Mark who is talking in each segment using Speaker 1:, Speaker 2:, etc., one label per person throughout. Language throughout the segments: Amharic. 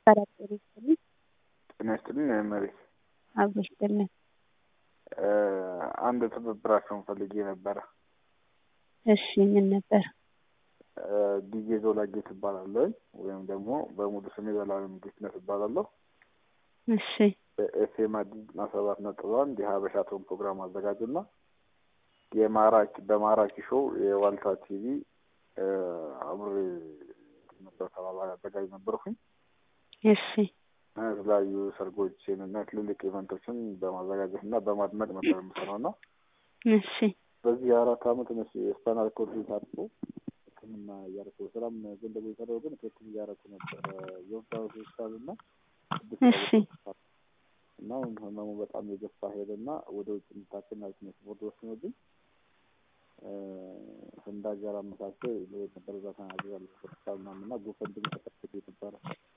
Speaker 1: ሰላም ጤና ይስጥልኝ።
Speaker 2: ጤና ይስጥልኝ እመቤት።
Speaker 1: አብሮ ይስጥልን።
Speaker 2: አንድ ትብብራቸውን ፈልጌ ነበረ።
Speaker 1: እሺ ምን ነበር?
Speaker 2: ዲጄ ዞላጌ ትባላለሁ ወይም ደግሞ በሙሉ ስሜ ዘላለም ጌትነት እባላለሁ።
Speaker 1: እሺ
Speaker 2: በኤፍኤም አዲስ ዘጠና ሰባት ነጥብ አንድ የሀበሻ ቶን ፕሮግራም አዘጋጅና የማራኪ በማራኪ ሾው የዋልታ ቲቪ አብሬ ነበር ተባባሪ አዘጋጅ ነበርኩኝ።
Speaker 1: እሺ
Speaker 2: የተለያዩ ሰርጎችን እና ትልልቅ ኢቨንቶችን በማዘጋጀት እና በማድመቅ ነበር የምሰራው እና
Speaker 1: እሺ
Speaker 2: በዚህ የአራት አመት ነስ የስፓናል ኮርድ ታጥፎ ሕክምና እያደረኩ ስራም ጎን ለጎን የሰራው ግን ክትትል እያደረኩ ነበር የወጣ ሆስፒታል እና
Speaker 1: እሺ
Speaker 2: እና አሁን ህመሙ በጣም የገፋ ሄደና ወደ ውጭ እንድታክም ያልኩ ቦርድ ወስኖብኝ ህንድ ሀገር አመሳሰ ልሄድ ነበር። እዛ ተናግሬያለሁ ሆስፒታል ምናምን እና ጎፈንድሚ ተከፍቶ ነበረ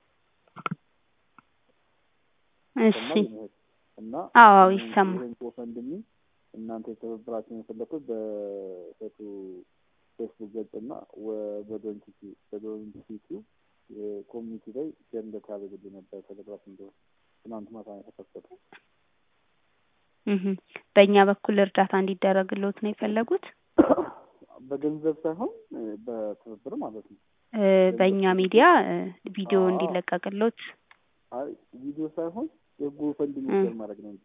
Speaker 1: እሺ
Speaker 2: እና
Speaker 1: አዎ ይሰማል።
Speaker 2: ይህን ጎፈንድሚ እናንተ የተባበራችሁን የፈለኩት በሴቱ ፌስቡክ ገጽ እና በዶንኪቲ በዶንኪቲ የኮሚኒቲ ላይ ሼር እንደታደርጉልኝ ነበር ቴሌግራፍ እንደሆነ ትናንት ማታ ነው የተከፈተው።
Speaker 1: እህ በእኛ በኩል እርዳታ እንዲደረግልዎት ነው የፈለጉት?
Speaker 2: በገንዘብ ሳይሆን በትብብር ማለት ነው።
Speaker 1: እ በእኛ ሚዲያ እ ቪዲዮ እንዲለቀቅልዎት
Speaker 2: አይ ቪዲዮ ሳይሆን የጎፈንድሚ ሼር ማድረግ ነው እንጂ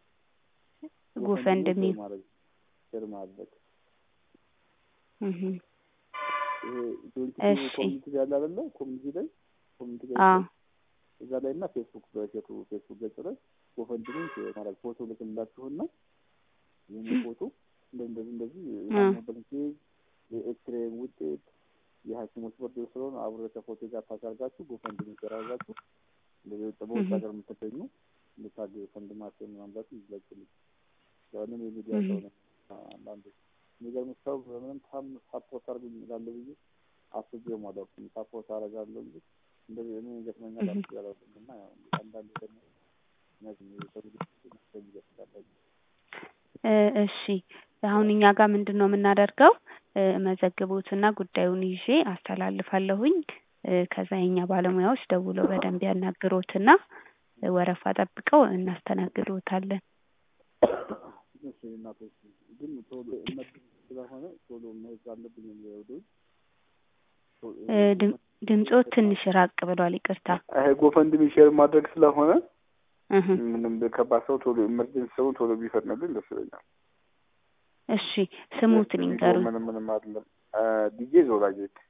Speaker 1: ጎፈንድሚ
Speaker 2: ሼር ማድረግ ሼር ማድረግ
Speaker 1: እህ
Speaker 2: ይሄ ዶንኪቲ
Speaker 1: እሺ።
Speaker 2: ኮሚኒቲ ላይ ያለ አይደለ? ኮሚኒቲ ላይ ኮሚኒቲ ላይ
Speaker 1: አዎ
Speaker 2: እዛ ላይ እና ፌስቡክ በሴቱ ፌስቡክ ገጽ ላይ ጎፈንድሚ ማለት ፎቶ ልክላችሁና ይህን ፎቶ እንደዚህ እንደዚህ የታመመበትን ኬዝ የኤክስሬ ውጤት የሐኪሞች ቦርድ ስለሆነ አብሮ ከፎቶ ጋር ታሳርጋችሁ ጎፈንድሚ ተራጋችሁ እንደዚህ ውጭ በውጭ ሀገር የምትገኙ እንድታገ ፈንድማቸውን ማምጣት ይዘግልኝ ያንን የሚዲያ ሰው ነው። አንዳንድ የሚገርም ሰው በምንም ታም ሳፖርት አድርጉኝ ይላለ ብዬ አስቤ አላውቅም። ሳፖርት አደርጋለሁ እንጂ እንደዚህ እኔ ገጥመኛል አስቤ አላውቅም። እና ያው አንዳንድ ደግሞ እነዚህ የሰው ልጅ ይገጥላለ
Speaker 1: እ እሺ አሁን እኛ ጋር ምንድን ነው የምናደርገው? እ መዘግቦትና ጉዳዩን ይዤ አስተላልፋለሁኝ። እ ከዛ የኛ ባለሙያዎች ደውለው በደንብ ያናግሮትና ወረፋ ጠብቀው እናስተናግዶታለን።
Speaker 2: እሺ እናቶች ግን ቶሎ እመድ ስለሆነ ቶሎ መሄድ አለብኝ ወደ ውጭ
Speaker 1: እ ድም ድምጾት ትንሽ ራቅ ብሏል። ይቅርታ።
Speaker 2: ይሄ ጎፈንድሚ ሼር ማድረግ ስለሆነ
Speaker 1: እህ
Speaker 2: ምንም ከባድ ሰው ቶሎ ኢመርጀንሲ ሰው ቶሎ ቢፈጥንልኝ ደስ ይለኛል።
Speaker 1: እሺ ስሙትን ይንገሩኝ።
Speaker 2: ምንም ምንም አይደለም። ዲጄ ዞላጌት